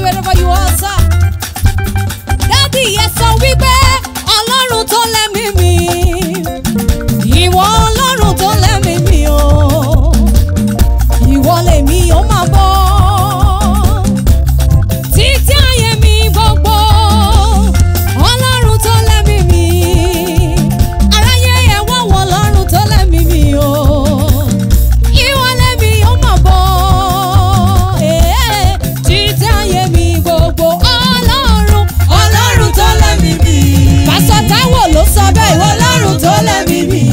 wherever you are, sir. Dádì yẹn sọ wípé Ọlọ́run tó lẹ́mí mi. Ìwọ Ọlọ́run tó lẹ́mí mi o. Ìwọ lèmi ó máa bọ́. Títí ayé mi gbogbo. Ọlọ́run tó lẹ́mí mi. Aráyé ẹ̀ wá wọ Ọlọ́run tó lẹ́mí mi o. Ìwọ lèmi ó máa bọ́. Eh, Títí ayé mi gbogbo. Ọlọ́run Ọlọ́run tó lẹ́mí mi. Pásọ Táíwò ló sọ bẹ́ẹ̀ ìwọ Ọlọ́run tó lẹ́mí mi.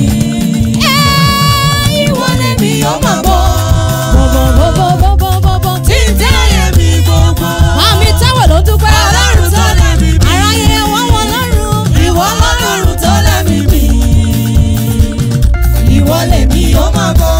ìwọ lèmi Ó máa bọ̀. bọ̀bọ̀bọ̀bọ̀bọ̀bọ̀ Títí ayé mi gbogbo. Màmí Táíwò ló dúpẹ́ Ọlọ́run tó lẹ́mí mi. aráyé wọ́n wọ́n lọ́rùn Ìwọ Ọlọ́run tó lẹ́mí mi. Ìwọ lèmi ó máa bọ̀.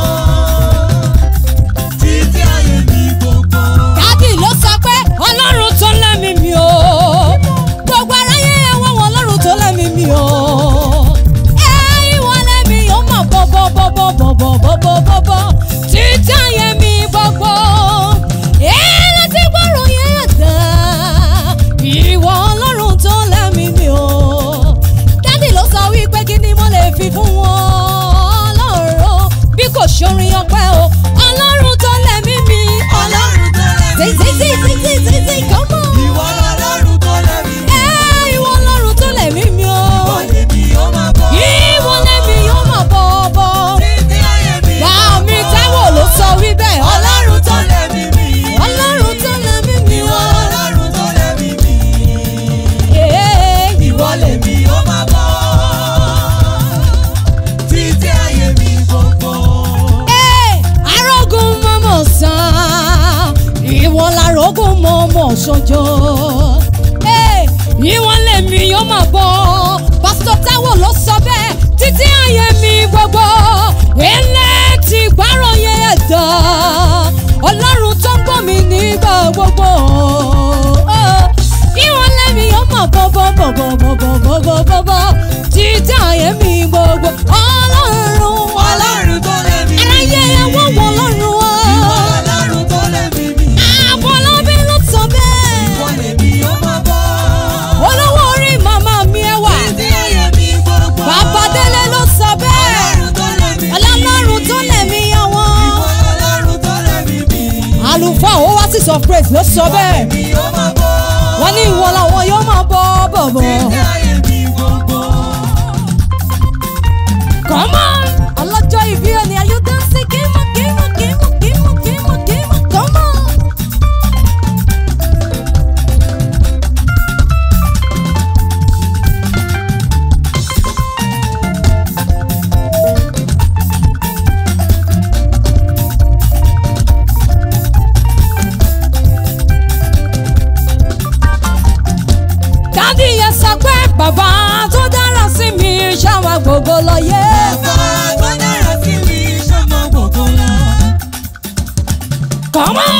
Títí ayé mi gbogbo. dádì ló sọ pé ọlọ́run tó lẹ́mí mi o gbogbo aráyé wọ́n wọ́n ọlọ́run tó lẹ́mí mi o ẹ ìwọ lẹ́mí ó mọ̀ bọ̀bọ̀bọ̀bọ̀bọ̀bọ̀bọ̀bọ̀ títí ayé mi gbogbo ẹ láti gbọ́rọ̀ yẹn àgbà ìwọ ọlọ́run tó lẹ́mí mi o dádì ló sọ wípé kí ni mo lè fi fún wọn ọlọ́run bí kò ṣorin ọpẹ́ o ọlọ́run tó lẹ́mí mi Ọlọ́run tó lẹ́mí Zay, zay, zay, zay, zay, zay, zay, come on. Ìwọ Ọlọ́run tó lẹ́mí mi. Ẹ ìwọ ọlọ́run tó lẹ̀mí mi o. Ìwọ lèmi ó máa bọ̀. Ìwọ lẹ́mi yóò máa bọ̀ bọ̀. Títí ayé mi Bàmí Táíwò ló sọ wí bẹ́ẹ̀. Ọlọ́run tó lẹ́mí mi. Ọlọ́run tó lẹ̀mí mi Ìwọ o. Ọlọ́run tó lẹ́mí mi. Ee, Ìwọ lèmi ó máa bọ̀. Títí ayé mi gbogbo. ee, arógun mọ́mọ́ sàn. Ìwọ larógun mọ́mọ́ sọ́jọ́. Ee, ìwọ lẹ́mi yóò máa bọ̀. Pásítọ̀ Táíwò ló sọ bẹ́ẹ̀ títí ayé mi gbogbo. Ilé ti gbárò yẹn ẹ̀dá. Ọlọ́run tó ń gbọ́ mi nígbà gbogbo. Ìwọ lẹ́mi yóò máa bọ̀ bọ̀ bọ̀ bọ̀ bọ̀ bọ̀ bọ̀ bọ̀ bọ̀ bọ̀. Títí ayé mi gbogbo. Ọlọ́run Ọlọ́run tó lẹ́mí mi. aráyé ẹ wọ́n wọ ọlọ́run Ìwọ wa. Ọlọ́run tó lẹ́mí mi. Àfọlábí ló sọ bẹ́ẹ̀. Ìwọ lèmi ó máa bọ̀. Olówó orí màmá mi ẹ wà. Títí ayé mi gbogbo. Bàbá Délé ló sọ bẹ́ẹ̀. Ọlọ́run tó lẹ́mí mi. Ọlọ́run tó lẹ̀mí àwọn. Ìwọ Ọlọ́run tó lẹ́mí mi. Àlùfáà Oasis of Praise ló sọ bẹ́ẹ̀. Èmi ó máa bọ̀. Wọ́n ní ìwọ làwọn yóò máa bọ̀ bọ̀bọ̀. Títí ayé mi gbogbo. Come on. Ọlọ́jọ́ ìbí ẹni ayé dánsì kímọ̀ kímọ̀ kímọ̀ kímọ̀ kímọ̀ kímọ̀ come on. Dádì yẹn sọ pé bàbá tó dára sí mi ṣáwa gbogbo lọ yé. Bàbá tó dára sí mi ṣọmọ gbogbo lọ. Come on.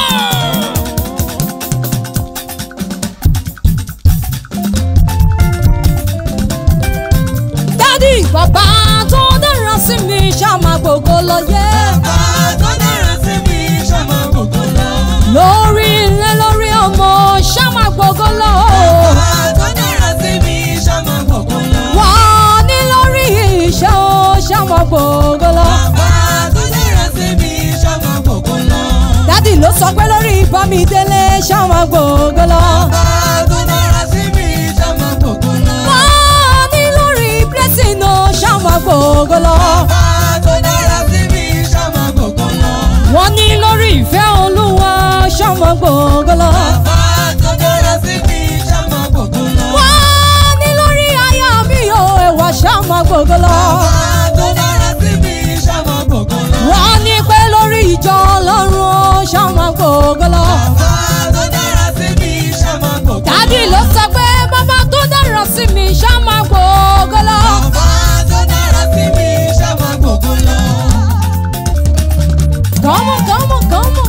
Dádì bàbá tó dára sí mi ṣáwa gbogbo lọ yé. Bàbá tó dára sí mi ṣọmọ gbogbo lọ. Lórí ilé lórí ọmọ ṣáwa gbogbo lọ. Bàbá tó dára sí mi ṣọmọ gbogbo lọ. Wọ́n ní lórí iṣẹ́ o ṣáwa gbogbo lọ. Bàbá tó dára sí mi ṣọmọ gbogbo lọ. Dádì ló sọ pé lórí Bámidélé ṣáwa gbogbo lọ. Bàbá tó dára sí mi ṣọmọ gbogbo lọ. wọ́n ní lórí blessing o ṣàmà gbogbo lọ. Bàbá tó dára sí mi ṣọmọ gbogbo lọ. wọ́n ní lórí ìfẹ́ olúwa ṣàmà gbogbo lọ. Bàbá tó dára sí mi ṣọmọ gbogbo lọ. wọ́n ní lórí aya mi o ẹ̀wà ṣàmà gbogbo lọ. Bàbá tó dára sí mi ṣọmọ gbogbo lọ. wọ́n ní pé lórí ìjọ ọlọ́run o ṣàmà gbogbo lọ. Bàbá tó dára sí mi ṣọmọ gbogbo lọ. dádì ló sọ pé bàbá tó dára sí mi ṣàmà gbogbo lọ. Bàbá tó dára sí mi ṣọmọ gbogbo lọ. kọ́mọ kọ́mọ kọ́mọ.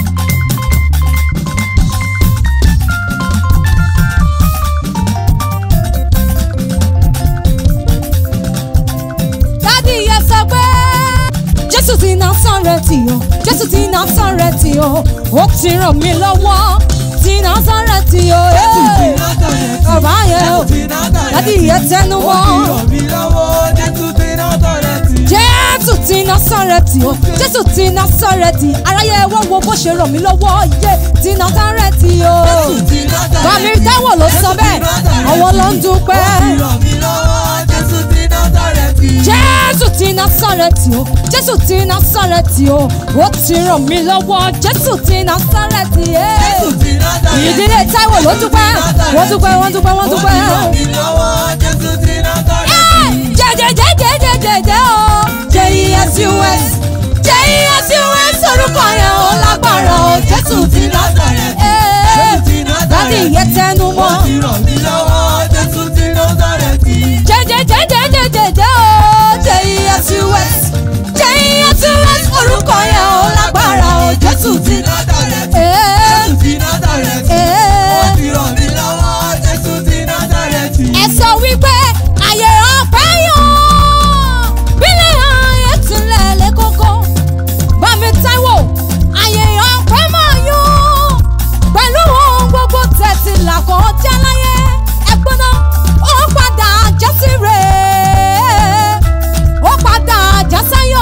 dádì yẹ sọ pé jésù ti Násárẹ́tì o jésù ti Násárẹ́tì o ó ti ràn mí lọ́wọ́ ti násàrẹ́tì o Jésù ti Násárẹ́tì. bàbá yẹn o Jésù ti Násárẹ́tì. dádì yẹn tẹnu Ó mọ́. ti ràn mí lọ́wọ́. Jésù ti Násárẹ́tì. jésù ti násàrẹ́tì o jésù ti násàrẹ́tì aráyé wọ́n wo bó ṣe ràn mí lọ́wọ́ yé ti násàrẹ́tì o Jésù ti Násárẹ́tì. bàmí táwọn ló sọ bẹ́ẹ̀ àwọn ló ń dúpẹ́. Ó ti ràn mí lọ́wọ́. Jésù ti Násárẹ́tì. jésù ti násàrẹ́tì o jésù ti násàrẹ́tì o ó ti ràn mí lọ́wọ́ jésù ti násàrẹ́tì ẹ̀. Jésù ti Násárẹ́tì. ìdílé táíwò ló dúpẹ́ wọ́n dúpẹ́ wọ́n dúpẹ́ wọ́n dúpẹ́. Ó ti ràn mí lọ́wọ́. Jésù ti Násárẹ́tì. jẹjẹjẹjẹjẹjẹ o j-e-s-u-s j-e-s-u-s orúkọ yẹn ó lágbára o jésù ti Násárẹ́tì. Ẹ́, Jésù ti Násárẹ́tì. dádì yẹn tẹnu Ó mọ́. ti ràn mí lọ́wọ́. Jésù ti Násárẹ́tì. jẹjẹjẹjẹjẹjẹ o j-e-s-u-s j-e-s-u-s orúkọ yẹn ó lágbára o jésù ti Násárẹ́tì. Ẹ́, Jésù ti Násárẹ́tì. ẹ́. Ó ti ràn mí lọ́wọ́. Jésù ti Násárẹ́tì. ẹ sọ wípé ayé ọpẹ́ yàn bílẹ̀ ayé tilẹ̀ lé kókó bàmí táíwò ayé ọpẹ́ máa yàn pẹ̀lú ohun gbogbo tẹ̀sí làkọjá láyé ẹgbọ́n náà ó padà jásí rẹ̀ ó padà jásáyọ̀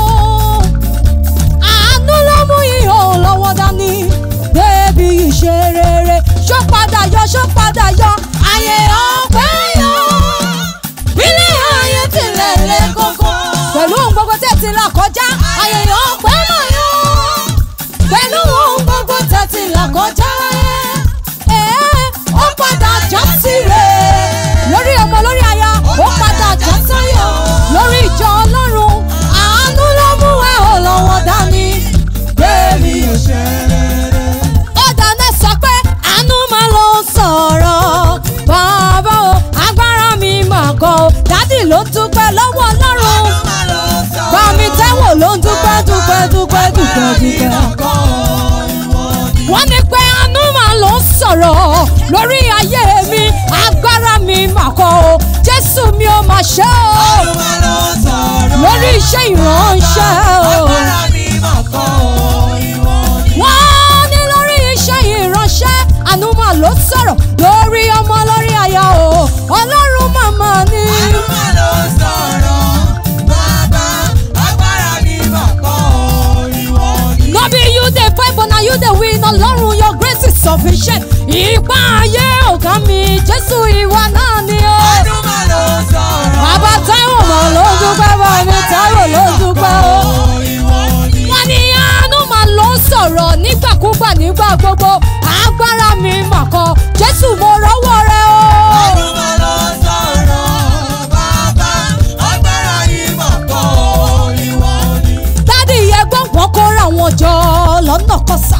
àánú ló mú ihò lọ́wọ́ dání débi ìṣe rere ṣó padà yọ ṣó padà yọ ayé ọpẹ́ yọ ilé ayé tilẹ̀ lé kókó pẹ̀lú ohun gbogbo tẹ̀ ti là kọjá ayé ọpẹ́ mà yọ pẹ̀lú ohun gbogbo tẹ̀ ti là kọjá ẹ̀ ó padà já sí rẹ̀ lórí ọmọ lórí aya ó padà já sáyọ̀ lórí ìjọ ọlọ́run àánú ló mú ẹ ò lọ́wọ́ dání Bẹ́ẹ̀ni ò ṣe rere. ọ̀dà náà sọ pé àánú máa lọ sọ̀rọ̀ bàbá o agbára mi máa kọ́ o dádì ló ń dúpẹ́ lọ́wọ́ ọlọ́run Àánú máa lọ sọ̀rọ̀. bàmí tẹ́wọ̀ ló ń dúpẹ́ dúpẹ́ dúpẹ́ dúpẹ́ dúpẹ́. Ọkọ̀ ìwọ ni. wọ́n ní pé àánú máa lọ sọ̀rọ̀ lórí ayé mi agbára mi máa kọ́ o jésù mi ò máa ṣe o Àánú máa lọ sọ̀rọ̀. lórí iṣẹ́ ìránṣẹ́ o. Agbára mi máa kọ́ ìwọ ni. wọ́n ní lórí iṣẹ́ ìránṣẹ́ àánú máa ló sọ̀rọ̀ lórí ọmọ lórí aya o ọlọ́run màmá ni. Àánú máa lọ sọ̀rọ̀. Bàbá, agbára mi máa kọ́ ìwọ ni. no be you dey fight but na you dey win ọlọ́run your grace is sufficient ìpá ayé ọ̀gá mi jésù ìwà náà ni o. Àánú máa lọ sọ̀rọ̀. bàbá táwọn mọ̀ ló ń dúpẹ́ bá mi táwọn ló ń dúpẹ́ o. Ìwọ ni. wọ́n ní àánú máa ló ń sọ̀rọ̀ nígbàkúgbà nígbà gbogbo agbára mi mà kọ́ jésù mo rọ́wọ́ rẹ o. Àánú máa lọ sọ̀rọ̀. Bàbá, agbára yìí máa kọ́ ìwọ ni. dádì ẹgbọ́n wọn kóra wọn jọ lọ́nà kọsà.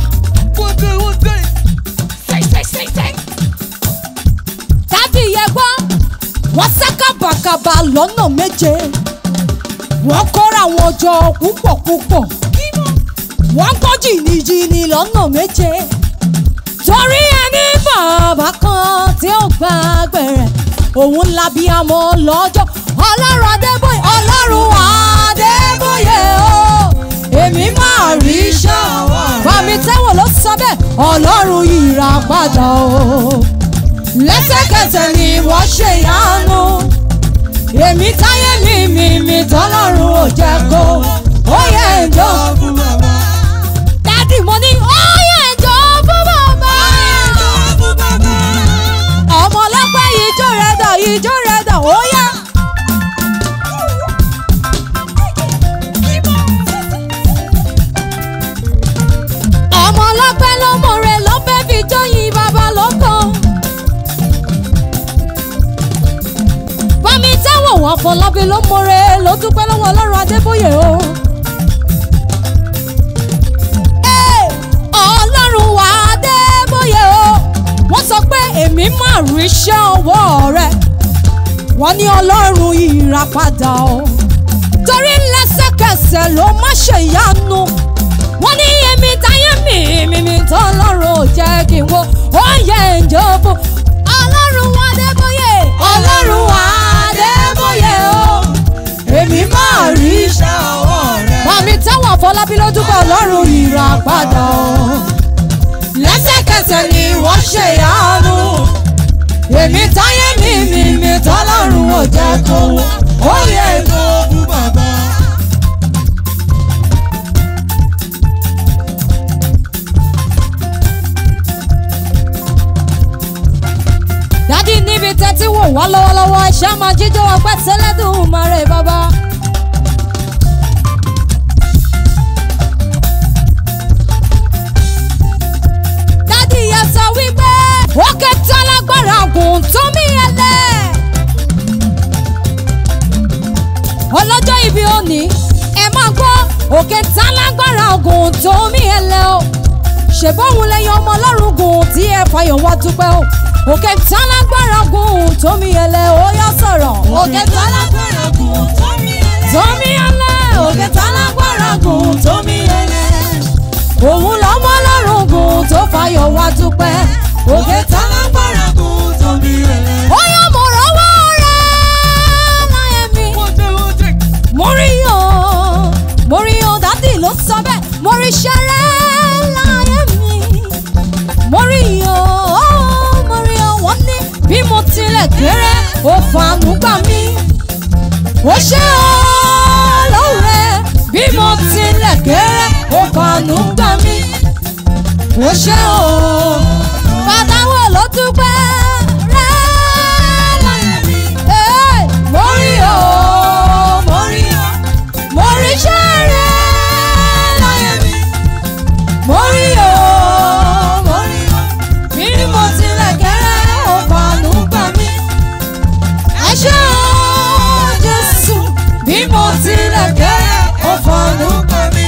dádì ẹgbọ́n wọn sá kábàkàbà lọ́nà méje wọ́n kóra wọn jọ púpọ̀ púpọ̀ wọ́n gbọ́ jìnnìjìnnì lọ́nà méje torí ẹni bàbá kan tí ó gba gbẹ̀rẹ̀ òun labi àmọ́ lọ́jọ́ ọlọ́run adébóyè ọlọ́run adébóyè o èmi máa rí iṣẹ́ bàmí tẹ́wọ̀ ló sọ bẹ́ẹ̀ ọlọ́run yìrà padà o lẹ́sẹ̀kẹsẹ̀ ni wọ́n ṣe ìyanu èmi táyé mi mi mi tọ́lọ́run ò jẹ́ kó ó yẹ ìjọ Fún bàbá. dádì mo ní ó yẹ ìjọ fún bàbá Fún bàbá. ọmọ ọlọ́pẹ́ ìjọ rẹ̀ dà ìjọ rẹ̀ dà ó yá. ọmọ ọlọ́pẹ́ ló mọ̀ rẹ̀ ló fẹ́ fi jọyìn bàbá lọ́kàn. bámi táwọn wọn fọlábí ló mọ̀ rẹ̀ ló dúpẹ́ lọ́wọ́ ọlọ́run adébóyè o. Ẹ́, ọlọ́run wà adébóyè o wọ́n sọ pé èmi máa rí iṣẹ́ ọwọ́ rẹ̀ wọ́n ní ọlọ́run ìràpadà o torí lẹ́sẹ̀kẹsẹ̀ ló má ṣe ìyanu wọ́n ní èmi táyé mi mímí tó ọlọ́run ò jẹ́ kí n wo ó yẹ ìjọba ọlọ́run wà adébóyè ọlọ́run wà adébóyè o èmi máa rí iṣẹ́ Iṣẹ́ ọwọ́ rẹ̀. Màmí táwọn àfọlábí ló dúpẹ́ ọlọ́run ìràpadà o. Lẹ́sẹ̀kẹsẹ̀ lẹ́sẹ̀kẹsẹ̀ ni wọ́n ṣe ìyanu èmi táyé mi mi mi tọ́lọ́run ò jẹ́ kó ó yẹ tó bú bàbá. dádì níbi tẹ́tí wò wá lọ́wọ́lọ́wọ́ ẹ ṣá máa jíjó ọpẹ́ sẹ́lẹ́dùn mare bàbá. dádì yẹn sọ wípé òkè tá lágbára gùn tó mí ẹlẹ́. ọlọ́jọ́ ibi òní ẹ máa gbọ́ òkè tá lágbára gùn tó mí ẹlẹ́ o ṣèbóhun lẹ́yìn ọmọ ọlọ́run gùn tí ẹ fàyọ̀ wá dúpẹ́ o òkè tá lágbára gùn tó mí ẹlẹ́ ó yá sọ̀rọ̀ òkè tá lágbára gùn tó mí ẹlẹ́ tó mí ẹlẹ́ òkè tá lágbára gùn tó mí ẹlẹ́ òun lọ́mọ ọlọ́run gùn tó fàyọ̀ wá dúpẹ́ òkè tá Alágbára kò tóbi ẹlẹ́. ó yá mo rọ́wọ́ rẹ̀ láyé mi Wọ́n tẹ́ wọ́n tẹ́. mo rí o mo rí o dádì ló sọ bẹ́ẹ̀ mo rí ṣẹlẹ̀ láyé mi mo rí o mo rí o wọ́n ní bí mo tilẹ̀ kéré ó fàánú gbà mí ó ṣe o lóore bí mo tilẹ̀ kéré ó fàánú gbà mí ó ṣe o bàtàwọ̀ ló dúpẹ́ rẹ̀ láyé mi Hey, mo rí o mo rí o mo rí ṣẹ́rẹ́ láyé mi mo rí o mo rí o bí mo tilẹ̀ kéré ó fàánú gbà mí ẹ ṣé o Jésù bí mo tilẹ̀ kéré ó fàánú gbà mí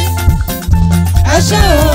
ẹ ṣé o.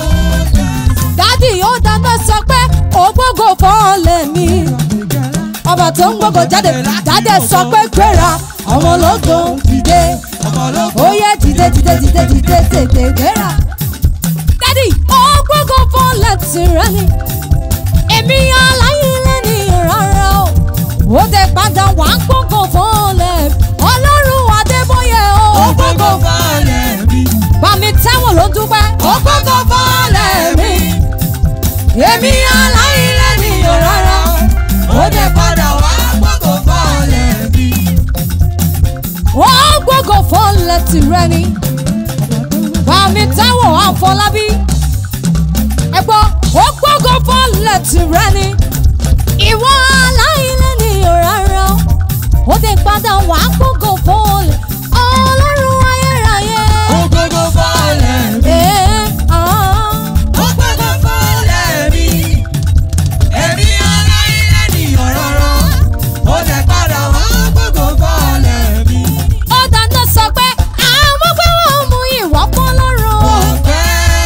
dádì yóò dáná sọ pé ògbógo fọ́ọ̀lẹ̀ mi ọba tó ń gbógo jáde jáde sọ pé gbéra ọmọ ológun dìde Ọmọ ló ó yẹ dìde dìde dìde dìde tètè gbéra. dádì ògbógo fọ́ọ̀lẹ̀ tìrẹ ni èmi aláìlẹ̀ ní rárá o ó dé padà wá gbógo fọ́ọ̀lẹ̀ ọlọ́run adébóyè o gbogbo falẹ̀ mi. bàmí tẹ́wọ̀n ló dúpẹ́ ògbógo fọ́ọ̀lẹ̀ mi èmi aláìlẹ̀ ní rárá Ó dé padà wá gbogbo falẹ̀ mi. ó gbógo fọ́ọ̀lẹ̀ tìrẹ ni bàmí tẹ́wọ̀n àfọlábí ẹ̀gbọ́n ó gbógo fọ́ọ̀lẹ̀ tìrẹ ni ìwọ aláìlẹ̀ ní rárá ó dé padà wá gbógo fọ́ọ̀lẹ̀ ọlọ́run ayérayé. Ó gbogbo falẹ̀ mi. Ee, ah. Ó gbogbo falẹ̀ mi. Èmi aláìlẹ̀ ní ọ̀rọ̀rọ̀. Ó dé padà wá gbogbo falẹ̀ mi. ó dáná sọ pé àwọn pé wọ́n mú ìwọ́ fún lọ́rùn. Ọ̀pẹ́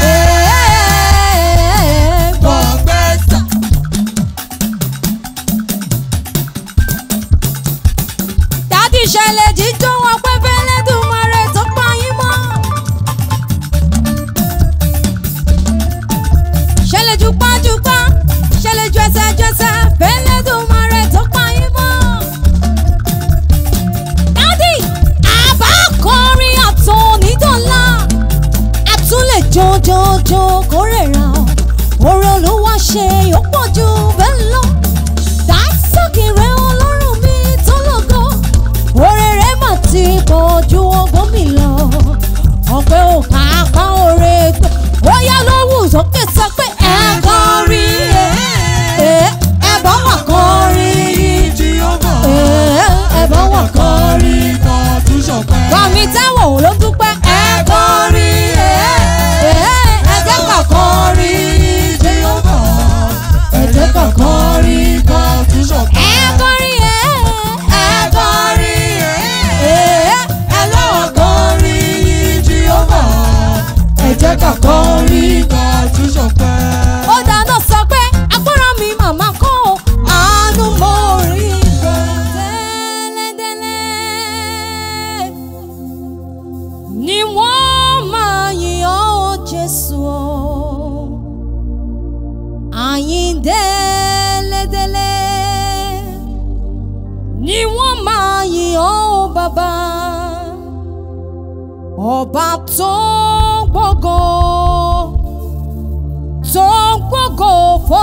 Gbọ́. ọ̀pẹ́ sà. dádì ṣẹlẹ̀ jíjó wọn pé fẹ́lẹ́ dùn mọ́rẹ́ tó pa yín mọ́. ṣẹlẹ̀ jupájupá ṣẹlẹ̀ ju ẹsẹ̀ ju ẹsẹ̀ fẹ́lẹ́ dùn mọ́rẹ́ tó pa yín mọ́. dádì àbá kọrin àtọ̀ onídọ̀la àtúnlẹ̀ jọjọjọ kórèrà oore olúwa ṣe ó pọ̀ jù bẹ́ẹ̀ lọ dásókèrè ọlọ́run mi tó lọ́gọ́ oore rẹ̀ mà ti pọ̀ ju ọgbọ́n mi lọ ọpẹ́ ò ká apá oore tó ó yá lówù sókè sọ pé ẹ kọrin ẹ ẹ bá wà kọrin Jíọ́bà. ẹ ẹ bá wà kọrin Kọrin kan tún ṣọpẹ́. kọ́mi táwọn ló dúpẹ́ ẹ kọrin ẹ ẹ ẹ jẹ́ ká kọrin Jíọ́bà. ẹ jẹ́ ká kọrin. Kọrin kan tún ṣọpẹ́. ẹ kọrin ẹ ẹ kọrin ẹ ẹ lọ́wọ́ Kọrin Jíọ́bà. ẹ jẹ́ ká kọrin. Kọrin kan tún ṣọpẹ́. ó dáná sọ pé agbára mi màmá kọ́ ọ́ àánú mo rí gbà délẹ́délẹ́ ni wọ́n máa yìn ọ́ Jésù ọ́ àyìn délẹ́délẹ́ ni wọ́n máa yìn ọ́ bàbá ọba tó gbọ́gàn tó gbogbo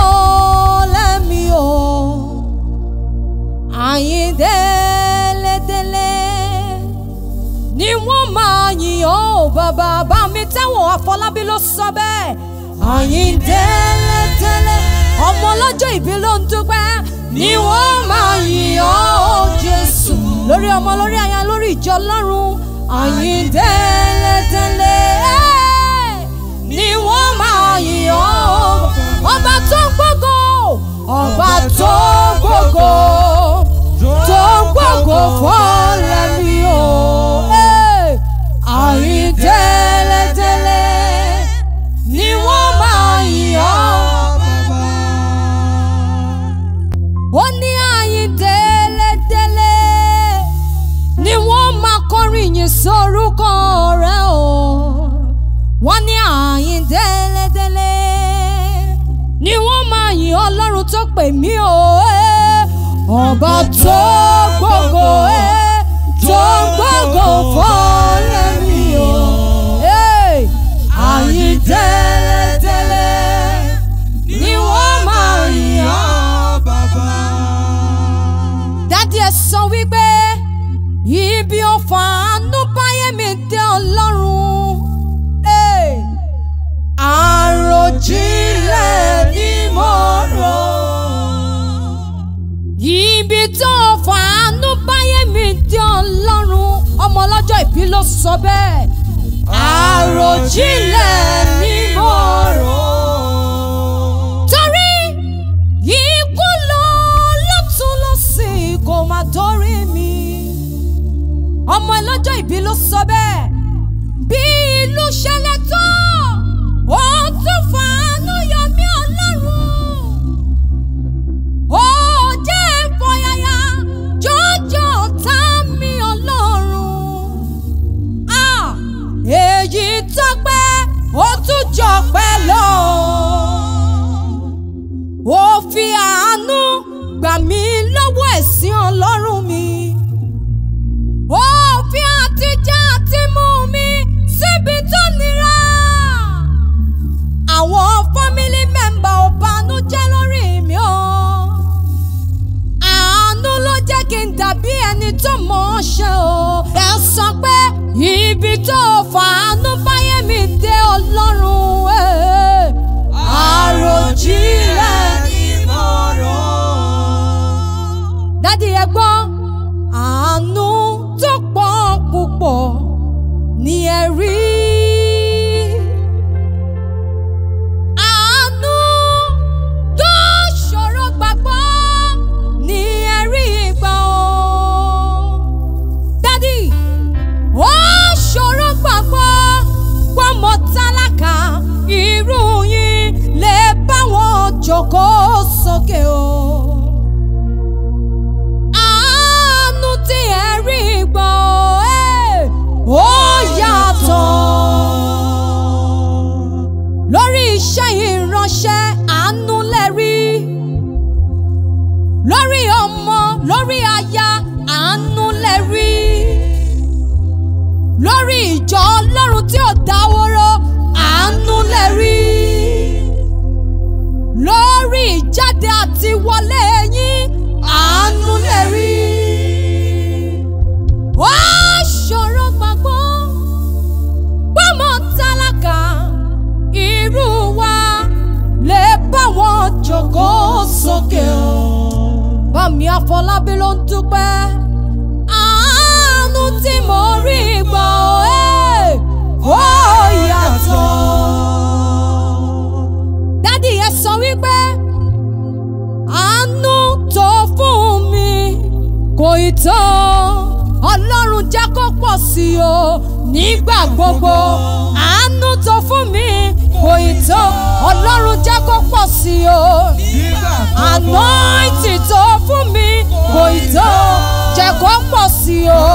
àyìn délédélé ni wọ́n máa yìn ọ́ bàbá bá mi táwọn àfọlábí ló sọ bẹ́ẹ̀ àyìn délédélé ọmọ ọlọ́jọ́ ìbí ló ń dúpẹ́ ni wọ́n máa yìn ọ́ jésù lórí ọmọ lórí aya lórí ìjọ ọlọ́run àyìn délédélé ni wọ́n máa yìn ọ́ ọba tó gbógo ọba tó gbógo tó gbógo fọ́lẹ̀ mi o àyìn délédélé ni wọ́n máa yìn ọ́ ó ní àyìn délédélé ni wọ́n máa kọrin yìn sórúkọ rẹ̀ o wọ́n ní àyìn délédélé ni wọ́n máa yìn ọlọ́run tó pè mí o ẹ́. ọba tó gbogbo ẹ́ tó gbogbo fọ́lẹ́ mi o ẹ́. àyìn délédélé ni wọ́n máa yìn ọ́ dádì ẹ sọ wípé ibi ọ̀fà àánú báyé mi dé ọlọ́run Hey! àròjinlẹ̀ ni mo rò ibi tó ọ̀fà àánú báyé mi dé ọlọ́run ọmọ ọlọ́jọ́ ìbí ló sọ bẹ́ẹ̀ àròjinlẹ̀ ni mo rò torí ikú lọ lọ́tún lọ́sìn kò má torí mi ọmọ ẹlọ́jọ́ ìbí ló sọ bẹ́ẹ̀ bí ìlú ṣẹlẹ̀ tó ó tún fàánú yọ mí ọlọ́run ó jẹ́ ìfọyàyà jọjọ tá mi ọlọ́run ah èyí tọ́pẹ́ ó tún jọpẹ́ lọ ó fi àánú gbà mí lọ́wọ́ ẹ̀sìn ọlọ́run mi ó fi àtijọ́ àti mú mi síbi tó nira àwọn fámílì mẹ́mbà ò banújẹ́ lórí mi o àánú ló jẹ́ kí n dàbí ẹni tó mọ̀ ọ́ ṣe o ẹ sọ pé ibi tó fàánú báyé mi dé ọlọ́run eh, àròjinlẹ̀ dádì ẹ gbọ́ àánú tó pọ̀ púpọ̀ ni ẹ rí. àánú tó ṣòro gbàgbọ́ ni ẹ rí gbà ó. dádì ó ṣòro gbàgbọ́ pọ́mọ tálákà irú yín lè bá wọn jókòó sókè o. àánú tí ẹ rí gbà ó ẹ̀, ó yàtọ̀ lórí iṣẹ́ ìránṣẹ́ àánú lẹ́rí lórí ọmọ lórí aya àánú lẹ́rí lórí ìjọ ọlọ́run tí ò dáwọ́rọ́ àánú lẹ́rí lórí ìjáde àti wọlé yín àánú lẹ́rí ó ṣòro gbàgbọ́ gbọ́mọ tálákà irú wa lè bá wọn jókòó sókè o. Bámi Afọlábí ló ń dúpẹ́. Àánú tí mo rí gbà ó ẹ̀, ó yàtọ̀. Dádì ẹ sọ wípé àánú tó fún mi kò ì tó. Ọlọ́run jẹ́ kó pọ̀ sí o nígbà gbogbo. Àánú tó fún mi kò ì tó. Ọlọ́run jẹ́ kó pọ̀ sí o anointing tó fún mi kò ì tó jẹ́ kó pọ̀ sí o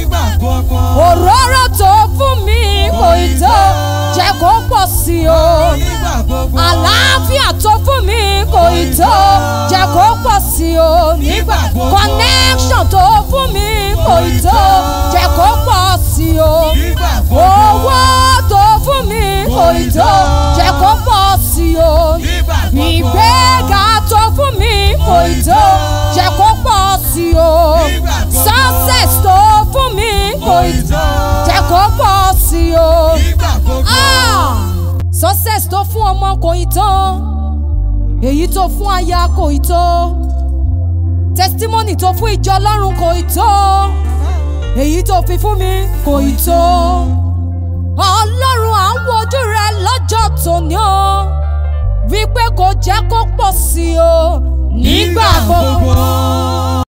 òróró tó fún mi kò ì tó jẹ́ kó pọ̀ sí o àlàáfíà tó fún mi kò ì tó jẹ́ kó pọ̀ sí o connection tó fún mi kò ì tó jẹ́ kó pọ̀ sí o owó tó fún mi kò ì tó jẹ́ kó pọ̀ sí o ìgbéga tó fún mi kò ì tó jẹ́ kó pọ̀ sí sí o Nígbà gbogbo. success tó fún mi kò ì jẹ́ kó pọ̀ sí o. Nígbà gbogbo. Ah! success tó fún ọmọ kò ì tán èyí tó fún aya kò ì tó testimony tó fún ìjọ ọlọ́run kò ì tó èyí tó fi fún mi kò ì tó ọlọ́run à ń wojú rẹ lọ́jọ́ tòní o wípé kò jẹ́ kó pọ̀ sí o nígbà gbogbo.